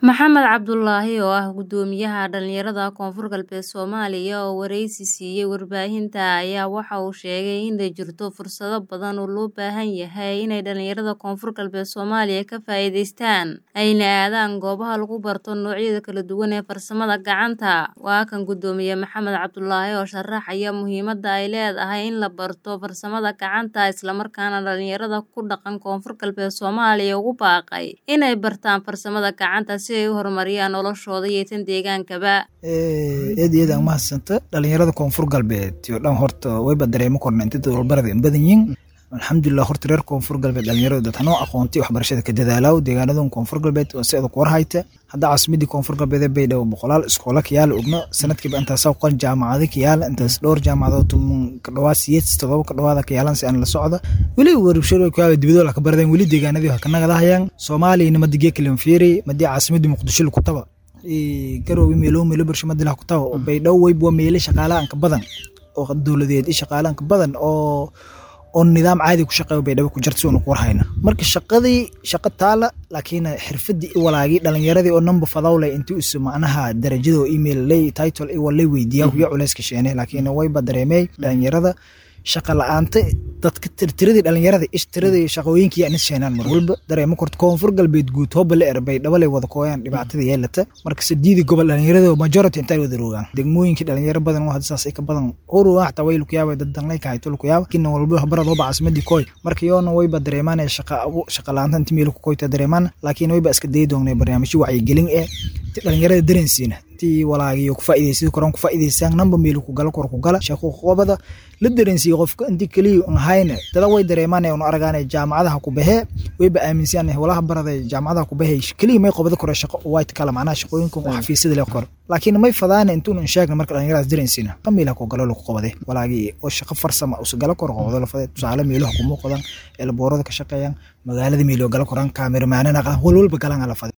Maxamed Cabdulaahi oo ah guddoomiyaha dhalinyarada Koonfur Galbeed Soomaaliya oo wareysi siiyay warbaahinta ayaa waxa uu sheegay in ay jirto fursado badan oo loo baahan yahay inay dhalinyarada Koonfur Galbeed Soomaaliya ka faa'iidaystaan ayna aadaan goobaha lagu barto noocyada kala duwan ee farsamada gacanta. Waa kan guddoomiye Maxamed Cabdulaahi oo sharaxaya muhiimadda ay leedahay in la barto farsamada gacanta isla markaana dhalinyarada ku dhaqan Koonfur Galbeed Soomaaliya ugu baaqay inay bartaan farsamada gacanta si ay u horumariyaan noloshooda iyo tan deegaankaba. aad iyo aad aan umahadsanta dhalinyarada koonfur galbeed iyo dhan horta wayba dareemo korna inta dowlbarada in badan yihin alxamdulilah horta reer koonfur galbeed dhalinyarada dad hanoo aqoontay waxbarashada ka dadaalaw deegaanadan koonfur galbeed oo si adag war hayta hadda caasimadii koonfur galbeed bay dhow boqolaal iskoola kayaala ogno sanadkiiba intaas qol jaamacado kayaala intaas dhowr jaamacadood tumun ka dhawaa siyeed todoba ka dhawaada kayaalan si aan la socda weli warshado kayaala dibadoola ka baradeen weli deegaanadii ha ka nagadahayaan soomaaliya nimadigee kalan fiiri madii caasimadii muqdisho lagu taba garowe meelo meelo barsho madilah ku taba oo baydhabo weyba meelo shaqaalahan ka badan oo dowladeed iyo shaqaalahan ka badan oo oo nidaam caadi ku shaqeeyo baydhabo ku jirta si uuna ku warhayna marka shaqadii shaqo taala laakiin xirfadii i walaagii dhalinyaradii oo number fadawle intii usu macnaha darajada oo email lay title i walay weydiiyaa kuya culayska sheene laakiin wayba dareemey dhalinyarada shaqa la-aanta dadka tirtiradii dhalinyarada ish tiradii shaqooyinkii yaa nis sheenaan mar walba dareemo korta koonfur galbeed guud hooba la erbay dhabalay wada kooyaan dhibaatada yeelata marka sadiidii gobol dhalinyarada majority intaa wada rogaan degmooyinkii dhalinyaro badan oo hadda saas ay ka badan horuwa xataa way lukuyaaba dad danlay ka hayto lukuyaaba kina walba habarad hoba caasimadii kooy marka yoona wayba dareemaan shaqa shaqa la-aanta inti meel ku koyta dareemaan laakiin wayba iska dayi doonay barnaamijyo wacyigelin ee dhalinyarada dareensiina intii walaagiyo ku faa'iidaysid koran ku faa'iidaystaan namba meel ku gala kor ku gala shaqo qobada la dareensiyo qofka intii kaliya un hayna dada way dareemaan un argaan jaamacadaha ku baxee wayba aaminsan walaha baraday jaamacadaha ku baxee kaliya may qobada kore shaqo white kala macnaha shaqooyinka oo xafiisyada leh kor laakiin may fadaan intuun un sheegna marka dhalinyaradaas dareensiina qamiila ku galo lagu qobade walaagii oo shaqo farsama usu gala kor qobado la faday tusaale meelaha ku muuqdaan elboorada ka shaqeeyaan magaalada meelo gala koran kaamirmaanana walwalba galan la faday